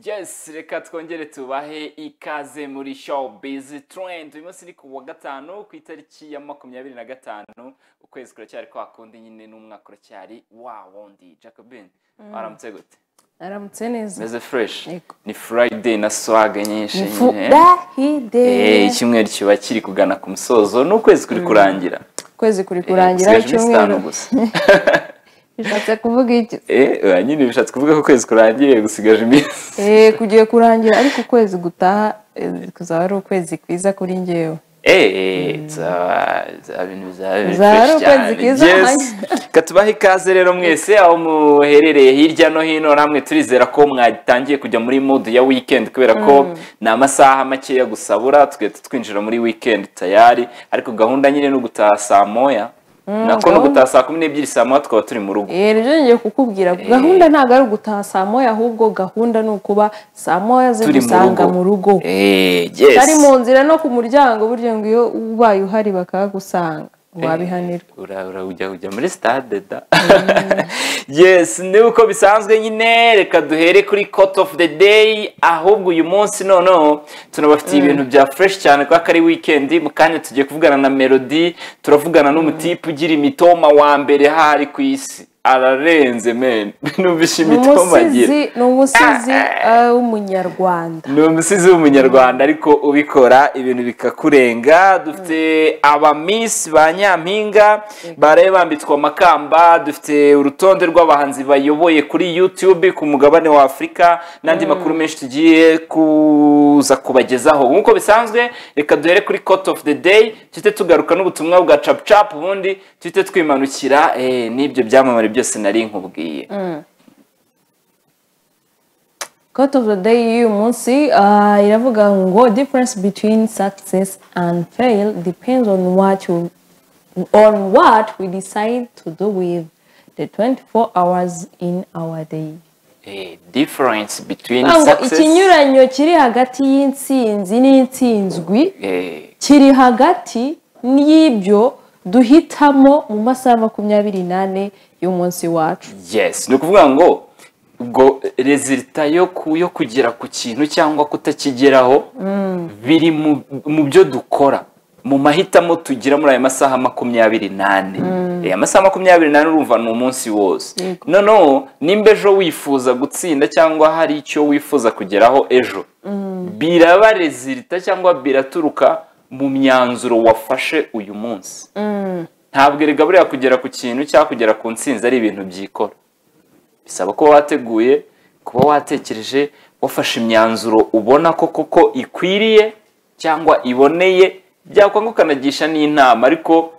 yes reka twongere tubahe ikaze muri showbiz trend uyu munsi ni ku wa gatanu ku itariki ya makumyabiri na gatanu ukwezi kuracyari kwa kundi nyine n'umwaka uracyari wa wundi jacobin waramutse gute aramutse neza meze fresh Yego. ni friday na swag nyinshi nyine Eh, furahide icyumweru kiba kiri kugana ku musozo n'ukwezi kuri kurangira ukwezi kuri Eh, kurangira dusigaje iminsi itanu icyumweru gusa bishatse kuvuga iki Eh, oya, nyine bishatse kuvuga ko ukwezi kurangiye gusigaje iminsi Eh, kugiye kurangira ariko ukwezi gutaha eh, kuzaba ari ukwezi kwiza kuri ngewe eee za bintu Zaba ari bizaba ukwezi keza, katubaha ikaze rero mwese aho muherereye hirya no hino namwe turizera ko mwatangiye kujya muri modu ya weekend kubera ko ni amasaha makeya gusabura tugahita twinjira muri weekend tayari ariko gahunda nyine ni ugutaha saa moya nako ni gahunda- ugutaha saa kumi n'ebyiri saa moya tukaba turi mu rugo Eh, nibyo ngiye kukubwira gahunda ntabwo ari ugutaha saa moya ahubwo gahunda ni ukuba saa moya turi mu zigusanga mu rugo Eh, yes. ari mu nzira no ku muryango buryo ngo iyo ubaye uhari bakahagusanga wabihanirwa ura ura ujya ujya muri stade da yes ni uko bisanzwe nyine reka duhere kuri court of the day ahubwo uyu munsi noneho tunabafitiye ibintu bya fresh cyane kubera ko ari weekend mu kanya tugiye kuvugana na melody turavugana n'umutipe ugira imitoma wa mbere hari ku isi ararenze men numvise ni imitoma agira umusizi ni umusizi eh, w'umunyarwanda ni umusizi w'umunyarwanda ariko ubikora ibintu bikakurenga dufite abamisi ba nyampinga baraye bambitswe amakamba dufite urutonde rw'abahanzi bayoboye kuri youtube ku mugabane wa afurika n'andi makuru menshi tugiye kuza kubagezaho nk'uko bisanzwe reka duhere kuri court of the day tuhite tugaruka n'ubutumwa bwa cap cap ubundi tuhite twimanukira eh, n'ibyo byamamare byose nari nkubwiye Quote of the day y'uyu munsi ah, iravuga ngo difference between success and fail depends on what you, on what we decide to do with the 24 hours in our day. Eh, difference between Ngo success ikinyuranyo kiri hagati y'intsinzi n'intsinzwi eh, kiri hagati y'ibyo duhitamo mu masaha makumyabiri n'ane y'umunsi wacu. yes ni ukuvuga ngo ubwo rezilita yo ku- yo kugera ku kintu cyangwa kutakigeraho biri mu- mu byo dukora mu mahitamo tugira muri ayo masaha makumyabiri n'ane aya masaha makumyabiri n'ane urumva ni umunsi wose Yego. noneho nimba ejo wifuza gutsinda cyangwa hari icyo wifuza kugeraho ejo biraba rezilita cyangwa biraturuka mu myanzuro wafashe uyu munsi ntabwo erega buriya kugera ku kintu cyangwa kugera ku ntsinzi ari ibintu byikora bisaba kuba wateguye kuba watekereje wafashe imyanzuro ubona ko koko ikwiriye cyangwa iboneye byakwanga ukanagisha n'inama ariko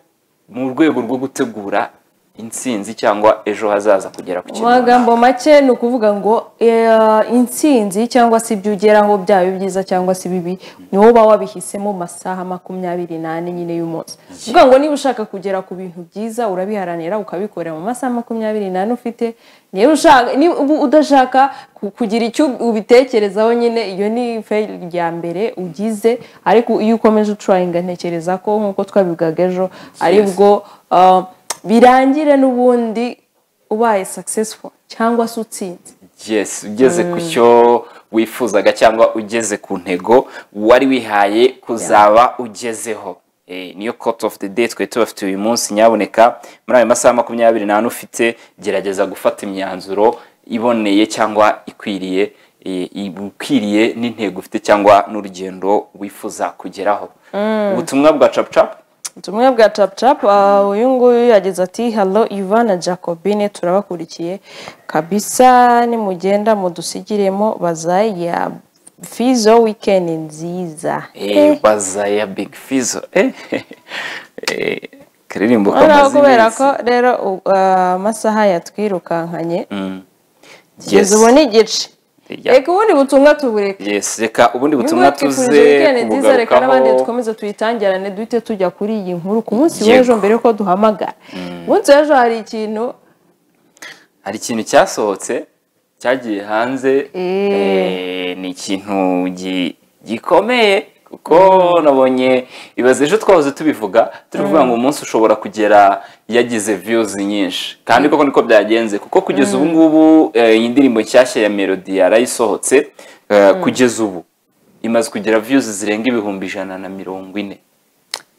mu rwego rwo gutegura intsinzi cyangwa ejo hazaza kugera ku mu kintu runaka. magambo make ni ukuvuga ngo eh, intsinzi cyangwa se ibyo ugeraho byaba ibyiza cyangwa se ibibi ni wowe uba wabihisemo mu masaha makumyabiri n'ane nyine y'umunsi ni ukuvuga ngo niba ushaka kugera ku bintu byiza urabiharanira ukabikorera mu masaha makumyabiri n'ane ufite niba ushaka niba ubu udashaka ku- kugira icyo ubitekerezaho nyine iyo ni feyili rya mbere ugize ariko iyo ukomeje ucurayinga ntekereza ko nk'uko twabivugaga ejo aribwo eh, birangire n'ubundi ubaye successful cyangwa se utsinze yes ugeze ku cyo wifuzaga cyangwa ugeze ku ntego wari wihaye kuzaba ugezeho Eh, niyo court of the day twari tubafite uyu munsi nyaboneka muri ayo masaha makumyabiri n'ane ufite gerageza gufata imyanzuro iboneye cyangwa ikwiriye eh, ikwiriye n'intego ufite cyangwa n'urugendo wifuza kugeraho ubutumwa bwa capucapu ubutumwa bwa cap cap ah, uyu nguyu yagize ati halo ivana jacobine turabakurikiye kabisa nimugenda mudusigiremo bazaya fizo wikendi nziza eh, bazaya big fizo eh, eh, karirimbo noneho kamaze kubera iminsi. ko rero u- ah, amasaha yatwirukankanye Yes. kugeza ubu ni igice Yeah. reka ubundi butumwa tubureke yes reka ubundi butumwa Nubwo twifurije tuze wikendi nziza reka n'abandi kubugarukaho dukomeze tuyitangirane duhite tujya kuri iyi nkuru ku munsi Yego. w'ejo mbere yuko duhamagara umunsi w'ejo hari ikintu hari ikintu cyasohotse cyagiye hanze Eh. eh, ni ikintu gi- gikomeye kuko nabonye ibaze ejo twahoze tubivuga turivuga ngo umunsi ushobora kugera yagize viyuzi nyinshi kandi koko niko byagenze kuko kugeza ubu ngubu eh, iyi ndirimbo nshyashya ya melody yarayisohotse eh, kugeza ubu imaze kugira viyuzi zirenga ibihumbi ijana na mirongo ine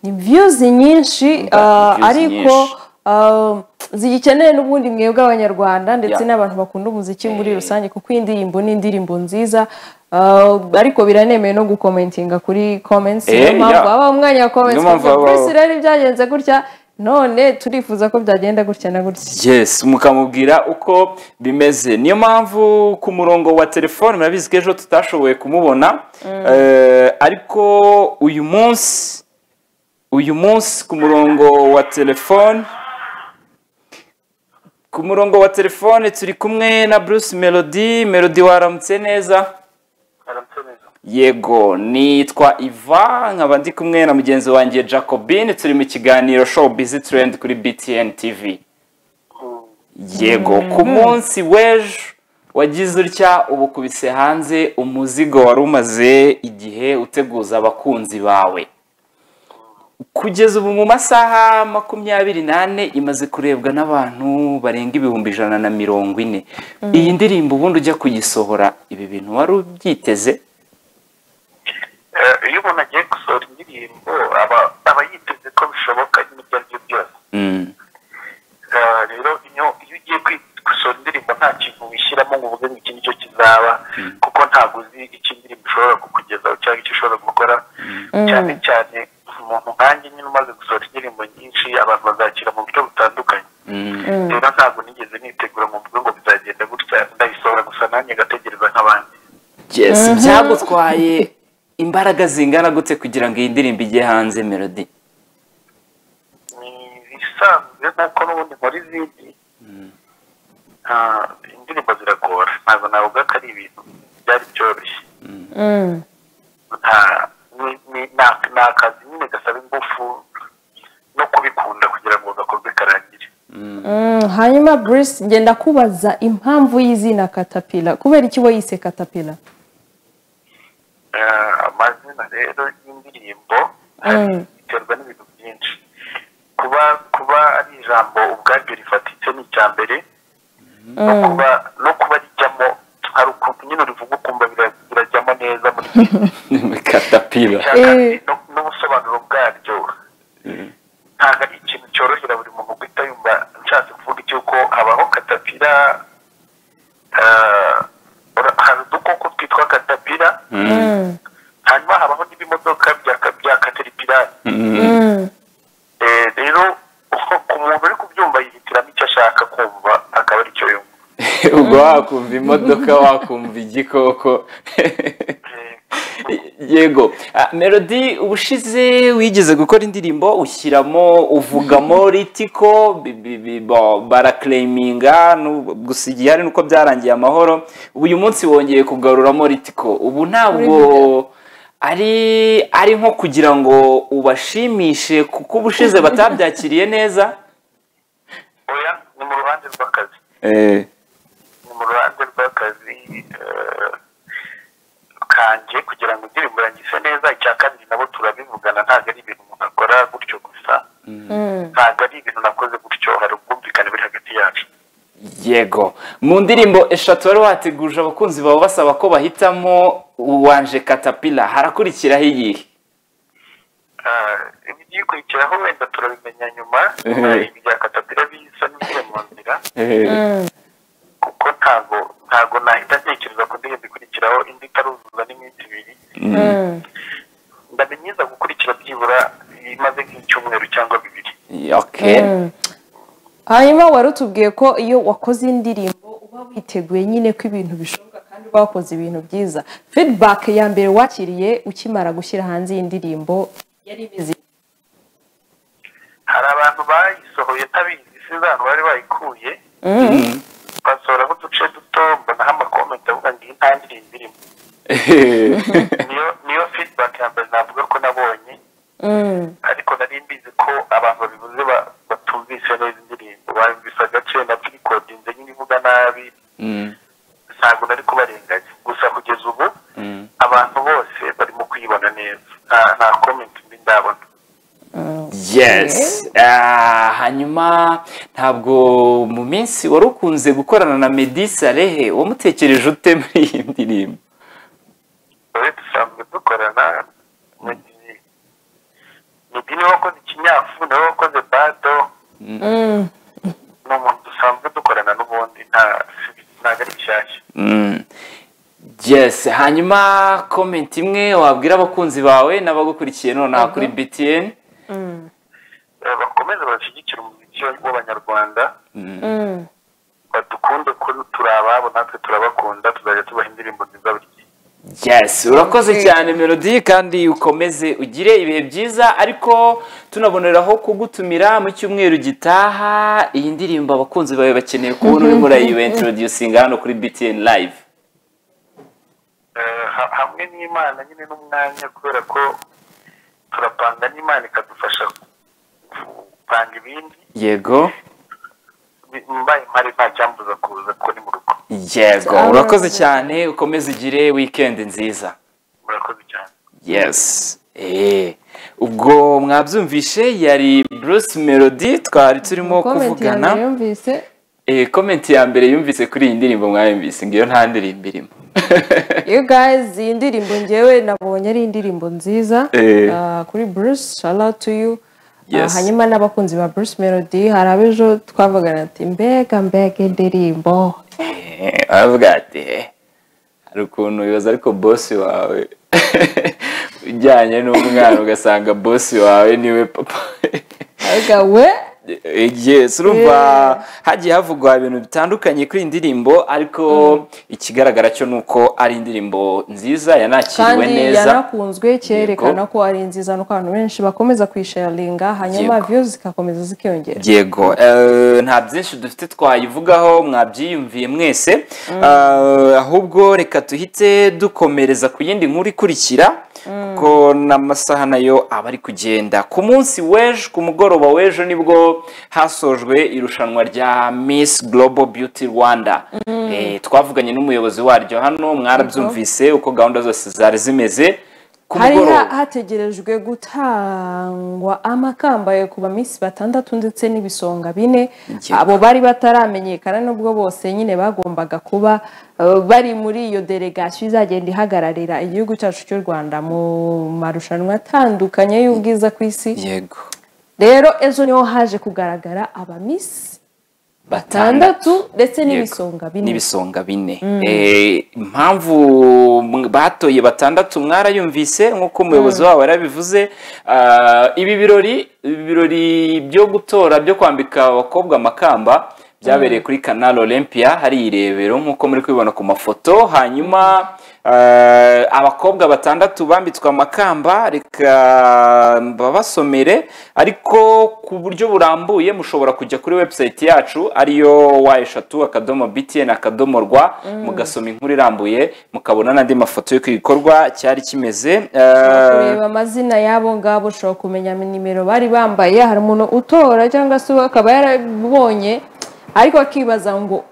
ni viyuzi nyinshi Umva, ah, views ariko nyinshi. ah, zigikeneye n'ubundi mwebwe abanyarwanda ndetse Yeah. n'abantu bakunda umuziki muri Eh. rusange kuko iyi ndirimbo ni indirimbo nziza ah, ariko biranemeye no gukomentinga kuri comments Eh, niyo mpamvu yeah. haba umwanya wa comments Niyo mpamvu kuko habaho. Bruce rero byagenze gutya none turifuza ko byagenda gutya na gutya yes mukamubwira uko bimeze niyo mpamvu ku murongo wa telefone murabizi ko ejo tutashoboye kumubona Eh, ariko uyu munsi uyu munsi ku murongo wa telefone ku murongo wa telefone turi kumwe na Bruce Melody Melody waramutse neza yego nitwa iva nkaba ndi kumwe na mugenzi wanjye jacobine turi mu kiganiro show bizi trend kuri btn tv yego ku munsi w'ejo wagize utya ubukubise hanze umuzigo wari umaze igihe uteguza abakunzi bawe kugeza ubu mu masaha makumyabiri n'ane imaze kurebwa n'abantu barenga ibihumbi ijana na mirongo ine iyi ndirimbo ubundi ujya kuyisohora ibi bintu wari ubyiteze Eh, iyo umuntu agiye gusohora indirimbo aba aba yiteze ko bishoboka n'ibyo ari byo byose Eh, rero iyo iyo ugiye kwi- gusohora indirimbo nta kintu wishyiramo ngo uvuge ngo iki nicyo kizaba kuko ntabwo uzi icyo indirimbo ishobora kukugezaho cyangwa icyo ishobora gukora cyane cyane umuntu nkanjye nyine umaze gusohora indirimbo nyinshi abantu bazakira mu buryo butandukanye rero ntabwo nigeze nitegura ngo mvuge ngo bizagenda gutya ndayisohora gusa nanjye ngategereza nk'abandi yes byagutwaye imbaraga zingana gute kugira ngo iyi ndirimbo ijye hanze melody ni ibisanzwe nkuko n'ubundi nkora izindi Ah, indirimbo ziragora ntabwo navuga ko ari ibintu byari byoroshye Nta- ni- ni- ni- ni akazi nyine gasaba ingufu no kubikunda kugira ngo gakorwe karangire Mm, hanyuma Bruce ngenda kubaza impamvu y'izina katapila kubera iki wayise katapila Eh, amazina rero y'indirimbo hari biterwa n'ibintu byinshi kuba kuba ari ijambo ubwaryo rifatitse ni icya mbere no kuba no kuba rijyamo hari ukuntu nyine urivuga ukumva bira- birajyamo neza muri katapila icya kabiri Eh. no- n'ubusobanuro bwaryo ntabwo ari ikintu cyorohera buri muntu guhita yumva nshatse kuvuga icy'uko habaho katapira eh, ura- hari udukoko twitwa katapira hanyuma habaho n'ibimodoka bya ka- bya kateripirari Eh, rero uko ku muntu uri kubyumva yihitiramo icyo ashaka kumva akaba ari cyo yumva ubwo wakumva imodoka wakumva igikoko Eh, yego Ah, melody ubushize wigeze gukora indirimbo ushyiramo uvugamo ritiko bi- bi- bi- bo- barakireyiminga nu- gusa igihari nuko byarangiye amahoro uyu munsi wongeye kugaruramo ritiko ubu ntabwo ari ari nko kugira ngo ubashimishe kuko ubushize batabyakiriye neza oya ni mu ruhande rw'akazi ni mu ruhande rw'akazi eh, kanjye kugira ngo indirimbo yanjye ise neza icya kabiri nabo turabivugana ntabwo ari ibintu umuntu akora gutyo gusa ntabwo ari ibintu nakoze gutyo hari ubwumvikane buri hagati yacu yego mu ndirimbo eshatu wari wateguje abakunzi bawe basaba ko bahitamo uwanje katapila harakurikiraho iyihe Ah, ibigiye kurikiraho wenda turabimenya nyuma Ehe. hari ibya katapira bisa n'ibiri mu nzira kuko ntabwo ntabwo nahita ntekereza ku ndirimbo ikurikiraho indi itaruzuza n'iminsi ibiri ndamenyeza gukurikira byibura imaze nk'icyumweru cyangwa bibiri okay hanyuma wari utubwiye ko iyo wakoze indirimbo uba witeguye nyine ko ibintu bishoboka kandi uba wakoze ibintu byiza feedback ya mbere wakiriye ukimara gushyira hanze iyi ndirimbo yari imeze ite? hari abantu bayisohoye ntabizi sinzano bari bayikuye basohoraho uduce duto mbonaho amakomenti avuga ngo iyi nta ndirimbo irimo niyo niyo feedback ya mbere navuga ko nabonye ariko nari mbizi ko abantu babivuze ba- batumvise neza indirimbo bayumvise agace na pirikodinze nyine ivuga nabi Mm, ntabwo nari kubarenganya gusa kugeza ubu mm. abantu bose barimo kuyibona neza yes Ah, hanyuma ntabwo mu minsi wari ukunze gukorana na medi sarehe wamutekereje ute muri iyi ndirimbo twari dusanzwe dukorana mu gihe meddy niwe wakoze ikinyafu niwe wakoze bado ni umuntu dusanzwe dukorana n'ubundi nta ntabwo ari gishyashya Mm. yes hanyuma komenti imwe wabwira abakunzi bawe n'abagukurikiye nonaha kuri btn Eh, bakomeze bashyigikire umuziki w'abanyarwanda badukunde kuri turi ababo natwe turabakunda tuzajya tubaha indirimbo nziza buri gihe yes urakoze cyane melody kandi ukomeze ugire ibihe byiza ariko tunaboneraho kugutumira mu cyumweru gitaha iyi ndirimbo abakunzi bawe bakeneye kubona urimo urayibentorodusinga hano kuri btn live Eh, ha- hamwe n'imana nyine n'umwanya kubera ko turapanga n'imana ikadufasha gupanga ibindi yego Bi- mbaye impare nta cyambuza kuza kuko ni mu rugo yego urakoze cyane ukomeze ugire weekend nziza murakoze cyane yes Eh, ubwo mwabyumvishe yari bruce melody twari turimo kuvugana yumvise Eh, komenti ya mbere yumvise kuri iyi ndirimbo mwayumvise ngiyo nta ndirimbo irimo you guys iyi ndirimbo ngewe nabonye ari indirimbo nziza Eh. Ah, kuri bruce shout out to you Ah, Yes. hanyuma n'abakunzi ba bruce melody hari ab'ejo twavugana ati mbega mbega indirimbo Eh, aravuga ati "Eh, hari ukuntu wibaza ariko bosi wawe ujyanye n'umwana ugasanga bosi wawe niwe papa aravuga we yes urumva hagiye havugwa ibintu bitandukanye kuri iyi ndirimbo ariko ikigaragara cyo ni uko ari indirimbo nziza yanakiriwe kandi neza yanakunzwe cyerekana ko ari nziza nuko abantu benshi bakomeza kuyisharinga hanyuma Yego. views zigakomeza zikiyongera yego eh, nta byinshi dufite twayivugaho mwabyiyumviye mwese Eh, ahubwo reka duhite dukomereza ku yindi nkuru ikurikira kuko n'amasaha nayo aba ari kugenda ku munsi w'ejo ku mugoroba w'ejo nibwo hasojwe irushanwa rya miss global beauty rwanda Eh, twavuganye n'umuyobozi waryo hano mwarabyumvise uko gahunda zose zari zimeze ku hari mugoroba ha- hategerejwe gutangwa amakambaye ku bamisi batandatu ndetse n'ibisonga bine Yego. abo bari bataramenyekana nubwo bose nyine bagombaga kuba eh, bari muri iyo delegasiyo izagenda ihagararira igihugu cyacu cy'u rwanda mu marushanwa atandukanye y'ubwiza ku isi yego rero ejo niho haje kugaragara abamisi batandatu ndetse n'ibisonga bine n'ibisonga bine Eh, impamvu m- batoye batandatu mwarayumvise nk'uko umuyobozi wabo yarabivuze Ah, ibi birori ibi birori byo gutora byo kwambika abakobwa amakamba byabereye kuri canal olympia hari irebero nk'uko muri kubibona ku mafoto hanyuma ah, abakobwa batandatu bambitswe amakamba reka mbabasomere ariko ku buryo burambuye mushobora kujya kuri website yacu ariyo wa eshatu akadomo btn akadomo rwa mugasoma inkuru irambuye mukabona n'andi mafoto yo ku gikorwa cyari kimeze ushobora Eh, kureba amazina y'abo ngabo ushobora kumenya nimero bari bambaye hari umuntu utora cyangwa se we akaba yarabonye ariko akibaza ngo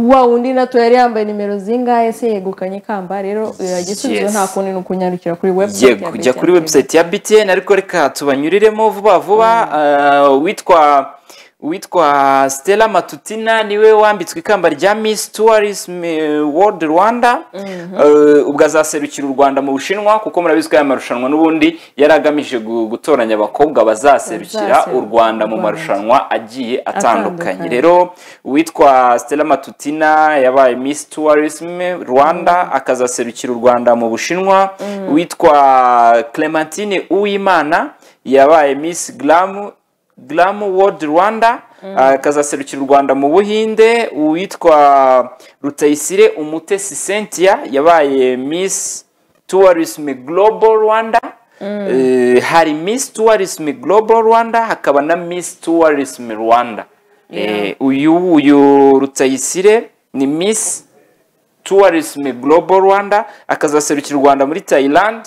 wa undi nato yari yambaye nimero zingahe se yegukanye ikamba rero eh, igisubizo Yes. nta kundi ni ukunyarukira kuri Ye website ya kujya BTN kuri TV. website ya BTN ariko reka tubanyuriremo vuba vuba uh, witwa witwa Stella Matutina niwe wambitswe ikamba rya Miss Tourism eh, World Rwanda Eh, ubwo azaserukira u Rwanda mu Bushinwa kuko murabizi ko aya marushanwa n'ubundi yari agamije gu- gutoranya abakobwa bazaserukira Bazaserukira u Rwanda mu u Rwanda. marushanwa agiye atandukanye Atandukanye. rero uwitwa Stella Matutina yabaye Miss Tourism Rwanda akazaserukira u Rwanda mu Bushinwa uwitwa Clementine Uwimana yabaye Miss Glam Glam World Rwanda akazaserukira u Rwanda mu Buhinde uwitwa Rutayisire Umutesi Cynthia yabaye Miss Tourism Global Rwanda Eh, hari Miss Tourism Global Rwanda hakaba na Miss Tourism Rwanda Eh, uyu uyu Rutayisire ni Miss Tourism Global Rwanda akazaserukira u Rwanda muri Thailand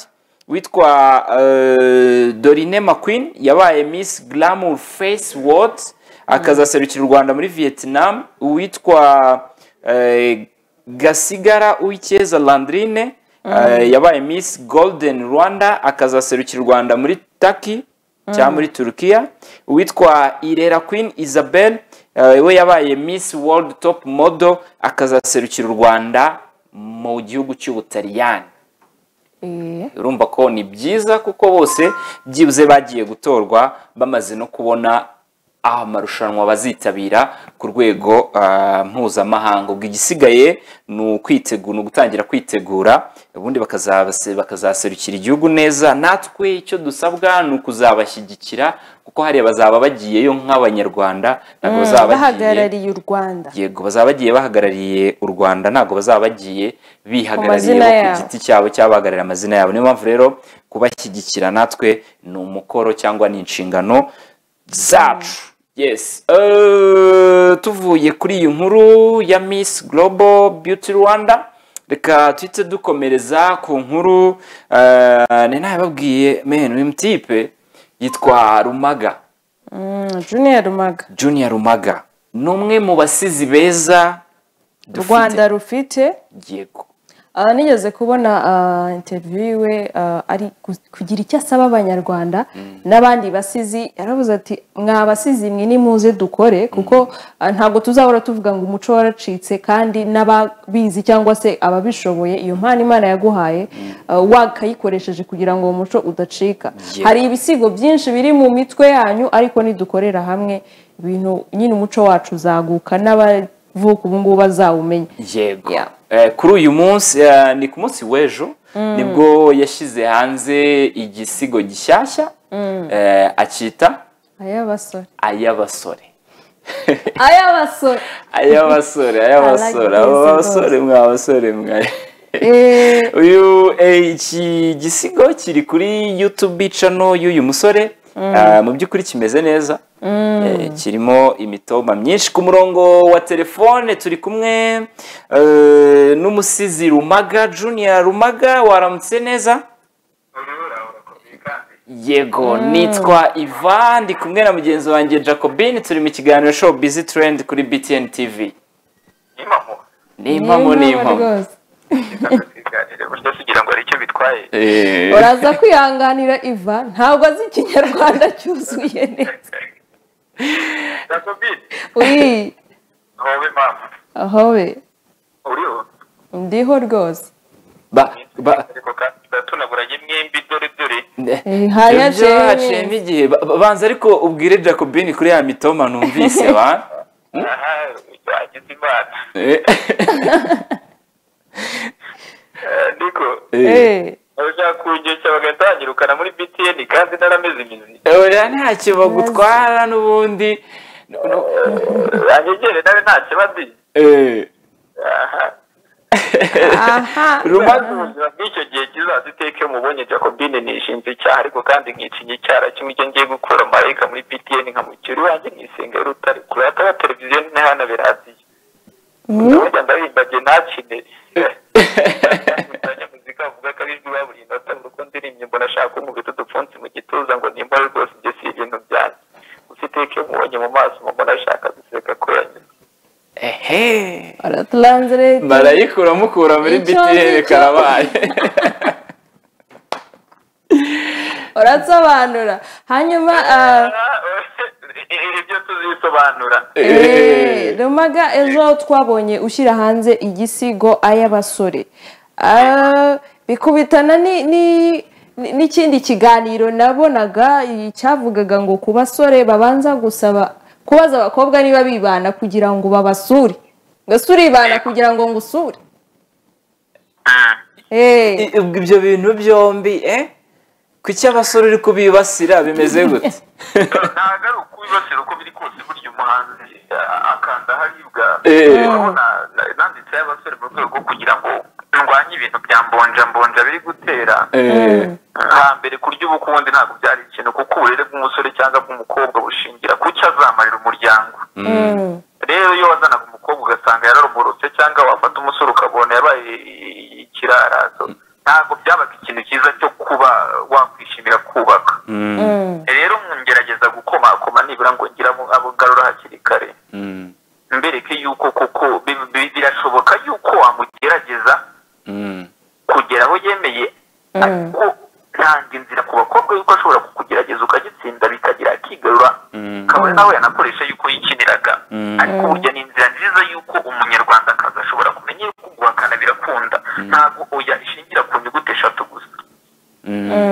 witwa eh, Dorine McQueen yabaye Miss Glamour Face World akazaserukira u Rwanda muri Vietnam uwitwa eh, Gasigara Uwicyeza Landrine eh, yabaye Miss Golden Rwanda akazaserukira u Rwanda muri Turkey cya muri turukiya uwitwa irera queen isabel eh, we yabaye miss world top model akazaserukira u rwanda mu gihugu cy'ubutaliyani Eh, urumva ko ni byiza kuko bose byibuze bagiye gutorwa bamaze no kubona aho amarushanwa bazitabira ku rwego ah, mpuzamahanga ubwo igisigaye ni ukwitegura ni ugutangira kwitegura ubundi bakazabase- bakazaserukira igihugu neza natwe icyo dusabwa ni ukuzabashyigikira kuko hariya bazaba bagiyeyo nk'abanyarwanda ntabwo bazaba bagiye bahagarariye u rwanda yego bazaba bagiye bahagarariye u rwanda ntabwo bazaba bagiye bihagarariye Amazina bo ku yabo. giti cyabo cyangwa bahagarariye amazina yabo niyo mpamvu rero kubashyigikira natwe ni umukoro cyangwa ni inshingano zacu yes Eh, tuvuye kuri iyi nkuru ya miss global beauty rwanda reka tuhite dukomereza ku nkuru eh, ni nayo babwiye menu uyu mutipe yitwa rumaga Mm, junior rumaga junior rumaga ni umwe mu basizi beza u rwanda rufite yego Ah, nigeze kubona ah, interview yiwe ah, ari ku- kugira icyo asaba abanyarwanda n'abandi basizi yaravuze ati mwa basizi mwe nimuze dukore kuko ah, ntabwo tuzahora tuvuga ngo umuco waracitse kandi n'ababizi cyangwa se ababishoboye iyo mpano imana yaguhaye ah, wakayikoresheje kugira ngo uwo muco udacika Yeah. hari ibisigo byinshi biri mu mitwe yanyu ariko nidukorera hamwe ibintu nyine umuco wacu uzaguka n'abavuka ubu ngubu bazawumenya yego Yeah. Eh, kuri uyu munsi eh, ni ku munsi w'ejo nibwo yashyize hanze igisigo gishyashya eh, akita ay'abasore ay'abasore ay'abasore ay'abasore ay'abasore I like this abasore mwe abasore mwe Eh, uyu eh, iki gisigo kiri kuri youtube cano y'uyu musore Ah, mu by'ukuri kimeze neza Eh, kirimo imitoma myinshi ku murongo wa telefone turi kumwe eh, n'umusizi rumaga junior rumaga waramutse neza yego nitwa iva ndi kumwe na mugenzi wanjye jacobin turi mu kiganiro show busy trend kuri btn tv impamo ni impamo ni impamo rwose ikiganiro burya tugira ngo hari icyo bitwaye Eh, uraza kwihanganira iva ntabwo azi ikinyarwanda cyuzuye neza jacobin uri wowe mama aho we uriho ndiho rwose ba- ba- ariko kandi turatunaguranye mwembi dore dore Eh, hari ibyo haciyemo haciyemo igihe Ba- ba- banza ariko ubwire jacobin kuri ya mitoma numvise ba aha wagize imana Eh, Eh, niko eh. Eh, bashaka kungeshya bagatangirukana muri btn kandi narameze imizi oya ntacyo bagutwara n'ubundi No- no- banyegere nawe nta kibazo eh. aha aha rumaga ubuzima bw'icyo gihe kizaza iteke mubonye jacobine nishinze icyaha ariko kandi nkicinya icyaha kimwe icyo ngiye gukura marayika muri ptn nkamukira iwanjye nisenga y'urutare kure hataba televiziyo ntihanabera radiyo ndabona ndabimbagiye ntakine Ndanya muzika avuga ko ari ijwi baburinda atanga uko ndirimye mbona ashaka umubiri udupfunsi mu gituza ngo nimbare rwose ibyo si ibintu byanjye gusa iteke mubonye mu maso mbona ashaka guseka ko yanyuze ehe baraturanzirete marayika uramukura muri Icyo btn ngicyo. karabaye urasobanura hanyuma ah, ibyo tuzisobanura Eh, rumaga ejo twabonye ushyira hanze igisigo ay'abasore Ah, bikubitana ni- ni- ni- n'ikindi kiganiro nabonaga eh, cyavugaga ngo ku basore babanza gusaba kubaza abakobwa niba bibana kugira ngo babasure mbese uribana kugira ngo ngo usure Eh, I- ubwo ibyo bintu byombi eh kuki abasore uri kubibasira bimeze gute ntabwo ari ukubibasira uko biri kose burya umuhanzi a- akanda haribwa Eh. urabona na- nanditseho abasore mu rwego rwo kugira ngo ndwanye ibintu bya mbonja mbonja biri gutera Eh, hambere kurya ubukundi ntabwo byari ikintu kuko uburere bw'umusore cyangwa bw'umukobwa bushingira ku cyo azamarira umuryango mm, rero iyo wazanaga umukobwa ugasanga yararumurutse cyangwa wafata umusore ukabona yabaye ikirarazo ntabwo byabaga ikintu cyiza cyo kuba wakwishimira kubaka mm, rero ngerageza gukomakoma nibura ngo ngira abo- abo garura hakiri kare mm, mbereke yuko koko bi- bi- birashoboka yuko wamugerageza mm. kugera aho yemeye ariko ntanga inzira ku bakobwa yuko ashobora kuku kugerageza ukagitsinda bikagira kigarura kabone nawe yanakoresha yuko yikiniraga ariko burya ni inzira nziza yuko umunyarwandakazi ashobora kumenya yuko guhakana birakunda ntabwo oya ishingira ku nyuguti eshatu gusa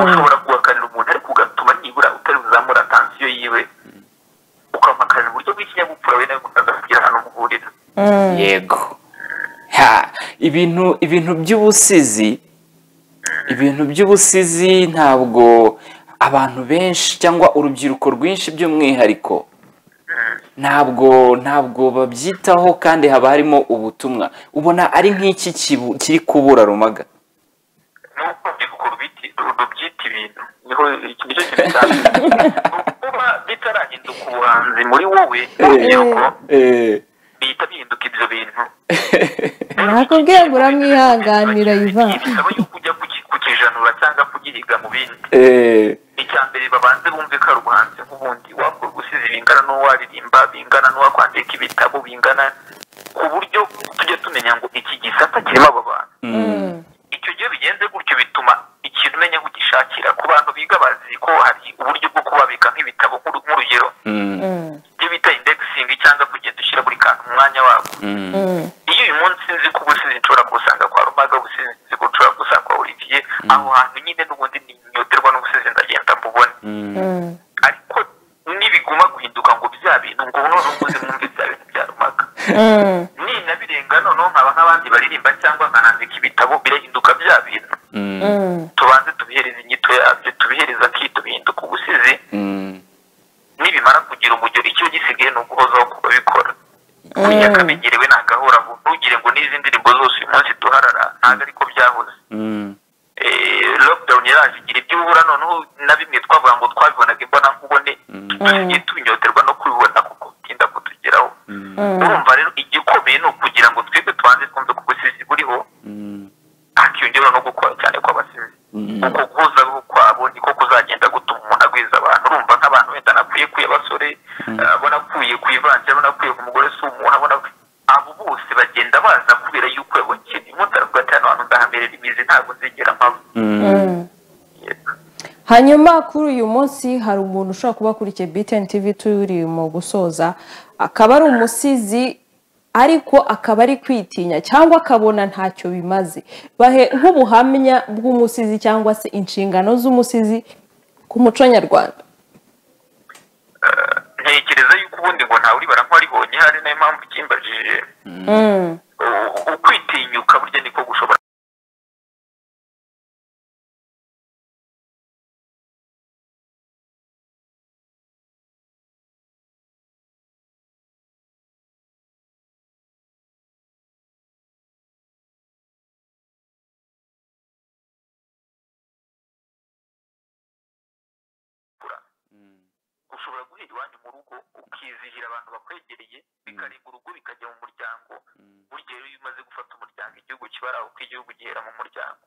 ushobora guhakanira umuntu ariko ugatuma nibura utari buzamura atansiyo yiwe ukamuhakanira uburyo bw'ikinyabupfura we nawe agasigira ahantu muhurira yego ha ibintu ibintu by'ubusizi ibintu by'ubusizi ntabwo abantu benshi cyangwa urubyiruko rwinshi by'umwihariko ntabwo ntabwo babyitaho kandi haba harimo ubutumwa ubona ari nk'iki kibu- kiri kubura rumaga nuko uko rubiti rubyita ibintu niho iki nicyo kibitanga kuba bitarahinduka ubuhanzi muri wowe urubyiruko Eh, bihita bihinduka ibyo bintu nakubwiye ngo uramwihanganira iva bisaba yuko ujya kuki- kukijanura cyangwa kugihiga mu bindi eh, icya mbere babanze bumve ko ari ubuhanzi nk'ubundi wakora ubusizi bingana n'uwaririmba bingana n'uwakwandika ibitabo bingana ku buryo tujya tumenya ngo iki gisata kirimo aba bantu icyo gihe bigenze gutyo bituma ikintu umenya aho ugishakira ku bantu biga bazi ko hari uburyo bwo kubabika nk'ibitabo nk'uru- nk'urugero mm, ibyo bita indexingi cyangwa kugenda ushyira buri kantu mu mwanya wako mm, iyo uyu munsi nzi ko ubusizi nshobora gusanga kwa rumaga ubusizi nzi ko nshobora gusanga kwa olivier aho hantu nyine n'ubundi ninyoterwa n'ubusizi ndagenda mbubona mm. ariko nibiguma guhinduka ngo bya bintu ngo none ubuze mwumve bya bintu bya rumaga ninabirenga noneho nkaba nk'abandi baririmba cyangwa nkanandika ibitabo birahinduka bya bintu tubanze tubihereze inyito yabyo tubihereze akito bihinduka ubusizi nibimara kugira umujyo icyo gisigaye ni uguhozaho ku babikora buriya kamenyerewe ni agahoraho ntugire ngo n'izi ndirimbo zose uyu munsi duharara ntabwo ariko byahoze Eh, lockdown yaraje igira ibyo ubura noneho na bimwe twavuga ngo twabibonaga imbona nkubone dusigaye tubinyoterwa no kubibona kuko bitinda kutugeraho urumva rero igikomeye ni ukugira ngo twebwe tubanze twumve ko ubusizi buriho hakiyongeraho no gukora cyane kw'abasizi uko guhuza kwabo niko kuzagenda gutuma umuntu agwiza abantu urumva nk'abantu wenda nakwiye ku y'abasore abona akuye ku ivanjira abona akuye ku mugore si umuntu abona ku- abo bose bagenda baza kubera yuko yabonye ikintu umuntu aravuga cyane abantu ndahamerera imizi ntabwo nzigera mpaba hanyuma kuri uyu munsi hari umuntu ushobora kuba akurikiye BTN TV turi mu gusoza akaba ari umusizi ariko akaba ari kwitinya cyangwa akabona ntacyo bimaze bahe nk'ubuhamya bw'umusizi cyangwa se inshingano z'umusizi ku muco nyarwanda ntekereza yuko ubundi ngo ntawe uribara nk'uwaribonye hari nayo mpamvu ikimbajije U- ukwitinyuka burya niko gushobora ushobora guhera iwanyu mu rugo ukizihira abantu bakwegereye bikarenga urugo bikajya mu muryango burya rero iyo umaze gufata umuryango igihugu kiba ari aho uko igihugu gihera mu muryango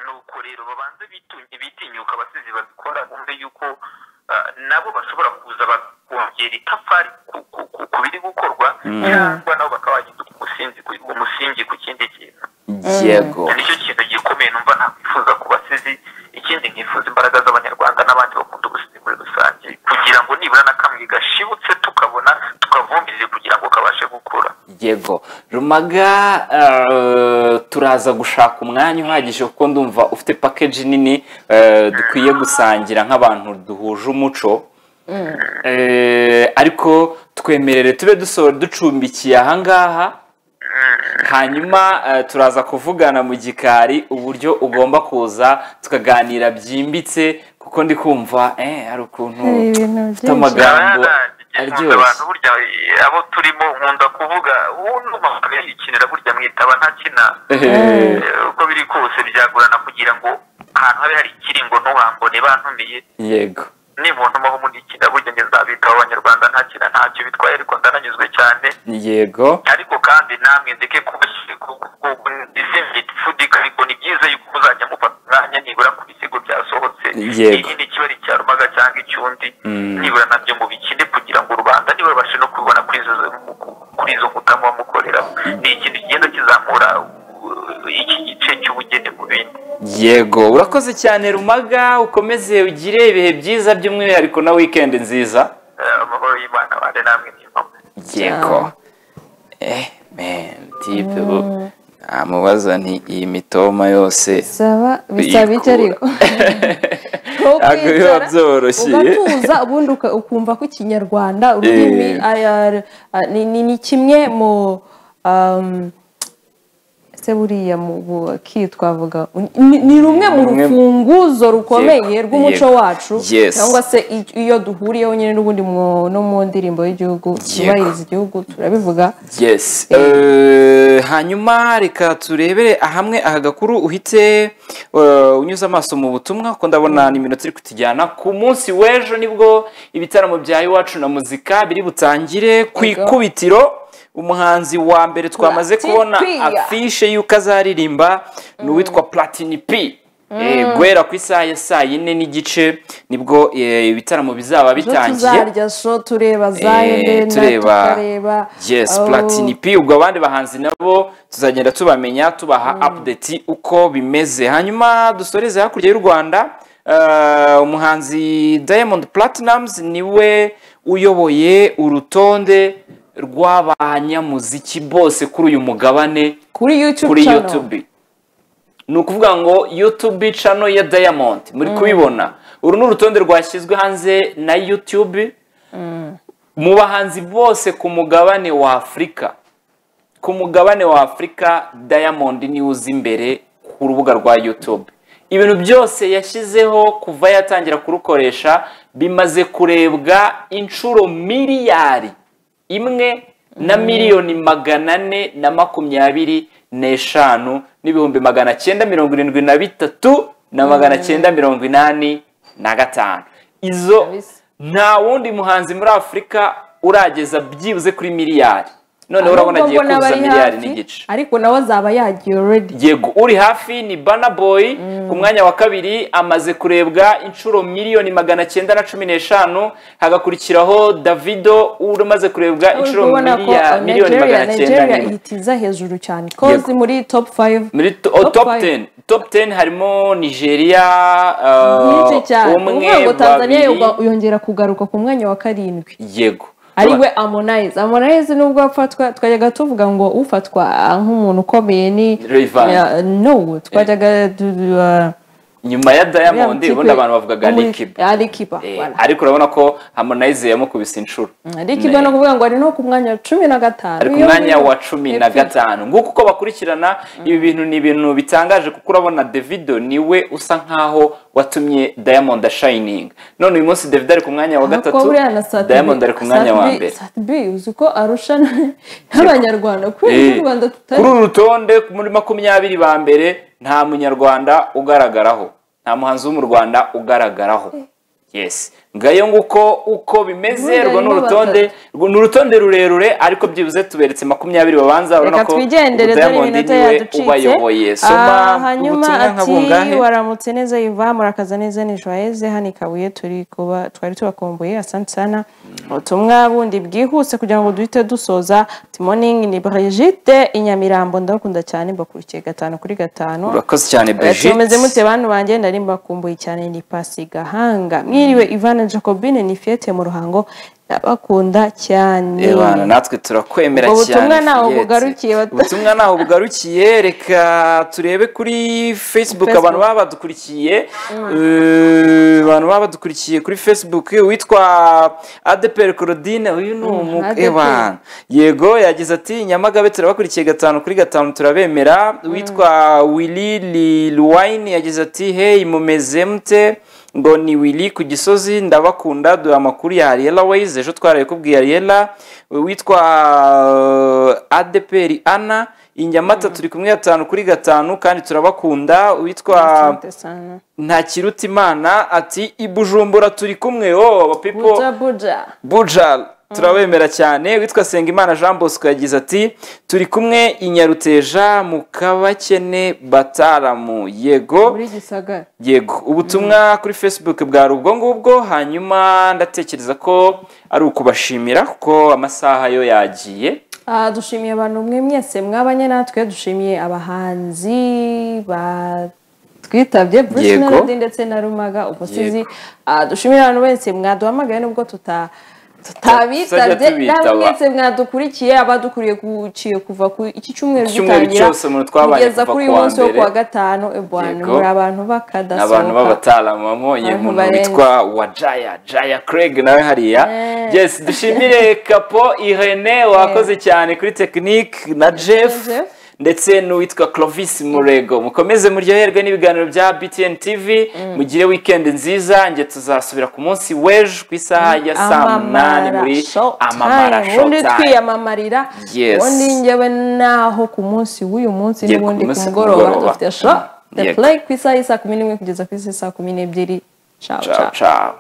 nuko rero babanze bitunye bitinyuka abasizi babikora bumve yuko ah, nabo bashobora kuza bakongera itafari ku- ku- ku- ku biri gukorwa cyangwa nabo bakaba bahinduka umusingi ku- umusingi ku kindi kintu yego nicyo kintu gikomeye numva nakwifuza ku basizi ikindi nkifuza imbaraga z'abanyarwanda n'abandi bakunda ubusizi muri rusange kugira ngo nibura na kamwe gashibutse tukabona tukavomerere kugira ngo kabashe gukura yego rumaga eh, turaza gushaka umwanya uhagije kuko ndumva ufite pakeji nini eh, dukwiye gusangira nk'abantu duhuje umuco Eh, ariko twemerere tube dusohora ducumbikiye ahangaha hanyuma eh, turaza kuvugana mu gikari uburyo ugomba kuza tukaganira byimbitse kuko ndi kumva eh, hari ukuntu Hari ibintu ufite byinshi. amagambo nkunda aryoshye abantu burya eh, abo turimo nkunda kuvuga uwundi yikinira burya mwitaba ntakina Eh, Eh, uko biri kose byagorana kugira ngo ahantu habe hari ikiringo ntuhambone bantumiye yego nibuntumaho munikina burya ngezabitaho abanyarwanda ntakina ntacyo bitwaye ariko ndananyuzwe cyane yego ariko kandi namwe ndeke kubashyirirwa ariko ni byiza yuko muzajya mufata umwanya nibura ku bisigo byasohotse Yego. ikindi kiba ari icya rumaga cyangwa icyundi Mm. nibura nabyo mubikine kugira ngo rubanda niba rubashe no kubibona kuri izo kuri izo nkuta muba mukoreraho ni ikintu kigenda kizamura uh, iki gice cy'ubugeni mu bindi yego urakoze cyane rumaga ukomeze ugire ibihe byiza by'umwihariko na wikendi nziza amahoro y'imana abane namwe n'imamo yego eh man tipe bo namubaza nti iyi mitoma yose bisaba bisaba iki ariko Ntabwo biba byoroshye. ugatuza ubundi uka- ukumva ko ikinyarwanda ururimi aya- ni- ni- ni kimwe mu um, se buriya mu buki twavuga ni- ni rumwe mu Rumwe- rufunguzo rukomeye Yego, rw'umuco yego. wacu Yes. cyangwa se i- iyo duhuriyeho nyine n'ubundi mu- no mu ndirimbo y'igihugu yubahiriza igihugu turabivuga yes Eh, hanyuma reka turebere ahamwe aha gakuru uhite eh, unyuze amaso mu butumwa kuko ndabona ni iminota iri kutujyana ku munsi w'ejo nibwo ibitaramo bya iwacu na muzika biri butangire ku Yego. ikubitiro umuhanzi wa mbere twamaze Platini kubona P. afishe y'uko azaririmba ni uwitwa platini p Eh, guhera ku isaha ya saa yine n'igice nibwo eh, ibitaramo bizaba zo bitangiye tuzarya so tureba za Eh, Helena tureba- tukareba yes oh, platini p ubwo abandi bahanzi nabo tuzagenda tubamenya tubaha update uko bimeze hanyuma dusoreze hakurya y'u rwanda eh, umuhanzi diamond platinums niwe uyoboye urutonde rw'abanyamuziki bose kuri uyu mugabane kuri YouTube kuri channel. YouTube ni ukuvuga ngo YouTube channel ya Diamond muri kubibona uru ni urutonde rwashyizwe hanze na YouTube mu bahanzi bose ku mugabane wa Afurika ku mugabane wa Afurika Diamond niwe uza imbere ku rubuga rwa YouTube ibintu byose yashyizeho kuva yatangira kurukoresha bimaze kurebwa inshuro miliyari imwe na miliyoni magana ane na makumyabiri n'eshanu n'ibihumbi magana cyenda mirongo irindwi na bitatu na magana cyenda mirongo inani na gatanu izo Kabisa. nta wundi muhanzi muri afurika urageza byibuze kuri miliyari noneho urabona Ahubwo agiye mbona kuzuza abari miliyari hafi, n'igice ariko nawe azaba yagiye already yego uri hafi ni bana boy ku mwanya wa kabiri amaze kurebwa inshuro miliyoni magana cyenda na cumi n'eshanu hagakurikiraho davido umaze kurebwa Uri inshuro kubona ko, miliya- uh, miliyoni Nigeria- magana cyenda Nigeria n'imwe ihitiza hejuru cyane kozi Yego. muri top 5 muri to- oh, Top top five. 10 top 10 harimo nigeria nyinshi cyane uh, uvuga umwe ngo Tanzania babiri yoga- yongera kugaruka ku mwanya wa karindwi yego ari we Harmonize Harmonize nubwo afatwa twajyaga tuvuga ngo ufatwa ah, nk'umuntu ukomeye ni Rayvanny. Ah, no twajyaga du- du- ah, nyuma ya diamond ubundi uriya kipe- abantu bavugaga muri- likiba ah, Alikiba Eh, voilà. ariko urabona ko harmonize yamukubise inshuro Alikiba ni ukuvuga ngo ari no ku mwanya wa cumi na gatanu ari ku Iyo mwanya muri- wa cumi na Epfo. gatanu nguko uko bakurikirana ibi bintu ni ibintu bitangaje kuko urabona davido niwe usa nkaho watumye diamond ashayininga none uyu munsi davido ari ku mwanya wa Aha kuba gatatu buriya na Sat B- diamond ari ku mwanya Sat wa B- mbere Sat B uzi ko arusha na- n'abanyarwanda kubera ko Eh, u Rwanda tutari kuri uru rutonde muri makumyabiri ba mbere nta munyarwanda ugaragaraho nta muhanzi wo mu rwanda ugaragaraho yes ngayo nguko uko bimeze Ubundi urwo ni harimo urutonde urwo ni urutonde rurerure ariko byibuze tuberetse makumyabiri babanza urabona reka ko twigendere dore Diamond iminota niwe yaducitse ubayoboye soma Ah, hanyuma ubutumwa nka bungahe ati waramutse neza iva murakaza neza ni joyeze hano i kabuye turi kuba twari tubakumbuye asante sana ubutumwa bundi bwihuse kugira ngo duhite dusoza timoning ni brigitte i nyamirambo ndabakunda cyane mbakurikiye gatanu kuri gatanu urakoze cyane Brigitte tumeze mute bantu banjye nari mbakumbuye cyane ni pasi gahanga mwiriwe ivana jacobine ni fiyete mu ruhango ndabakunda cyane Ebana, natwe turakwemera cyane Ubwo butumwa ntaho Fiyete. bugarukiye, bata- ubutumwa ntaho bugarukiye reka turebe kuri facebook Facebook. abantu baba badukurikiye Eh, abantu baba badukurikiye kuri facebook witwa adepr claudine uyu ni umu ADPR. ebana yego yagize ati nyamagabe turabakurikiye gatanu kuri gatanu turabemera witwa willy liluwine yagize ati hey mumeze mute ngo ni willy ku gisozi ndabakunda duha amakuru ya ariella ways ejo twarabikubwiye ariella witwa uh, adeperi ana i nyamata turi kumwe gatanu kuri gatanu kandi turabakunda witwa Asante sana. ntakiruta imana ati i bujumbura turi kumwe oh people buja buja buja turabemera cyane witwa Sengimana Jean Bosco yagize ati turi kumwe i Nyaruteja mu kabakene bataramu yego muri gisagara yego ubutumwa kuri facebook bwari ubwo ngubwo hanyuma ndatekereza ko ari ukubashimira kuko amasaha yo yagiye Ah, dushimiye abantu mwe mwese mwabanye natwe dushimiye abahanzi ba twitabye bruce Yego. melody ndetse na rumaga umusizi Ah, dushimira abantu benshi mwaduhamagaye nubwo tuta tutabitabye Tuzajya tubitaba. namwe mwese mwadukurikiye abadukuriye guciye kuva ku iki cyumweru Icyumweru gitangira cyose umuntu twabaye kugeza kuva kuri ku uyu wa munsi wo mbere. kuwa gatanu ebwana Yego. muri abantu bakadasohoka abantu b'abataalamu wabonye Abantu umuntu barenze. witwa wa jaya jaya craig nawe hariya Eh. yes dushimire kapo irene wakoze cyane kuri tekinike na jeff Jeff. ndetse n'uwitwa clovis murego mukomeze muryoherwe n'ibiganiro bya btn tv mugire weekend nziza nge tuzasubira ku munsi w'ejo ku isaha ya saa munani muri amamara ubundi showtime twiyamamarira Yes. ubundi njyewe naho ku munsi w'uyu munsi Ye, n'ubundi ku ku munsi mugoroba kumugoroba. dufite show Mm, the yego. play ku isaha y'i saa kumi n'imwe kugeza ku isaha y'i saa kumi n'ebyiri ciao ciao ciao ciao